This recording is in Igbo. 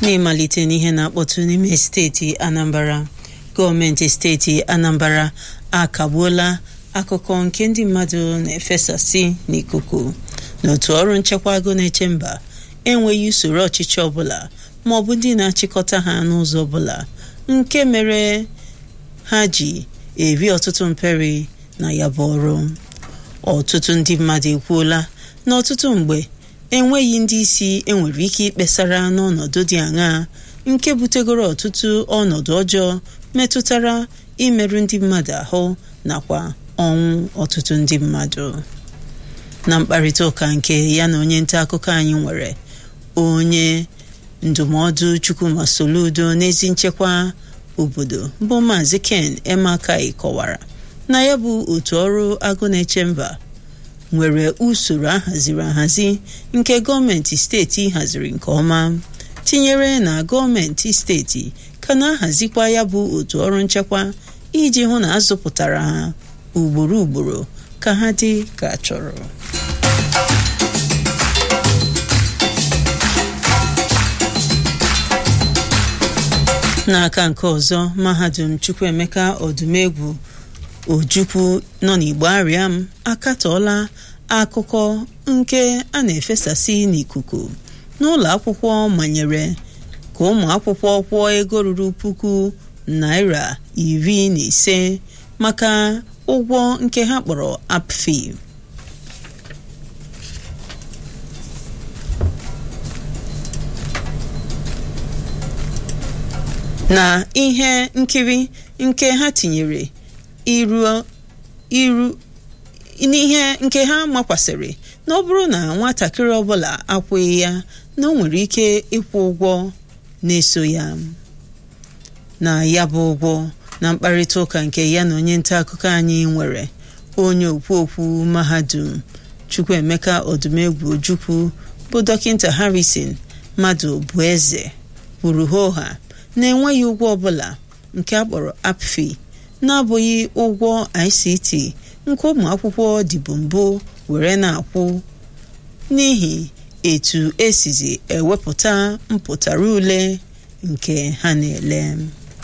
n'ịmalite n'ihe na-akpọtụ n'ime steeti anambra gọọmenti steeti anambra akagbuola akụkọ nke ndị mmadụ na-efesasị n'ikuku n'otu ọrụ nchekwa agụ na-eche mba enweghị usoro ọchịchị ọbụla ma ọ bụ ndị na-achịkọta ha n'ụzọ ọbụla nke mere ha ji eri ọtụtụ mperi na ya bụ ọrụ ọtụtụ ndị mmadụ ekwuola na ọtụtụ mgbe enweghị ndị isi enwere ike ikpesara n'ọnọdụ dị aṅaa nke butegoro ọtụtụ ọnọdụ ọjọọ metụtara imerụ ndị mmadụ ahụ nakwa ọnwụ ọtụtụ ndị mmadụ na mkparịta ụka nke ya na onye nta akụkọ anyị nwere onye ndụmọdụ Chukwuma Soludo n'ezi nchekwa obodo bụ Maazị Ken Emakai kọwara na ya bụ otu ọrụ agụ na-eche mba nwere usoro ahaziri ahazi nke gọọmenti steeti haziri nke ọma tinyere na gọọmenti steeti ka na-ahazikwa ya bụ otu ọrụ nchekwa iji hụ na azụpụtara ha ugboro ugboro ka ha dị ka chọrọ n'aka nke ọzọ mahadum Chukwuemeka Odumegwu Ojukwu nọ n'Igbo Ariam akatọọla akụkọ nke a na-efesasị n'ikuku n'ụlọ akwụkwọ manyere ka ụmụ akwụkwọ kwụọ ego ruru puku naira iri na ise maka ụgwọ nke ha kpọrọ apfi na ihe nkiri nke ha tinyere iru iru n'ihe nke ha makwasịrị na ọ bụrụ na nwatakịrị ọbụla akwụghị ya na o nwere ike ịkwụ ụgwọ na-eso ya na ya bụ ụgwọ na mkparịta ụka nke ya na onye nta akụkọ anyị nwere onye okwu okwu mahadum Chukwuemeka Odumegwu Ojukwu bụ dọkịta Harrison mmadụ bụ eze kwuru hoha na-enweghị ụgwọ ọbụla nke a kpọrọ apfi na-abụghị ụgwọ ICT nke ụmụ akwụkwọ dịbụ mbụ were na-akwụ n'ihi etu esizi ewepụta mpụtara ule nke ha na-ele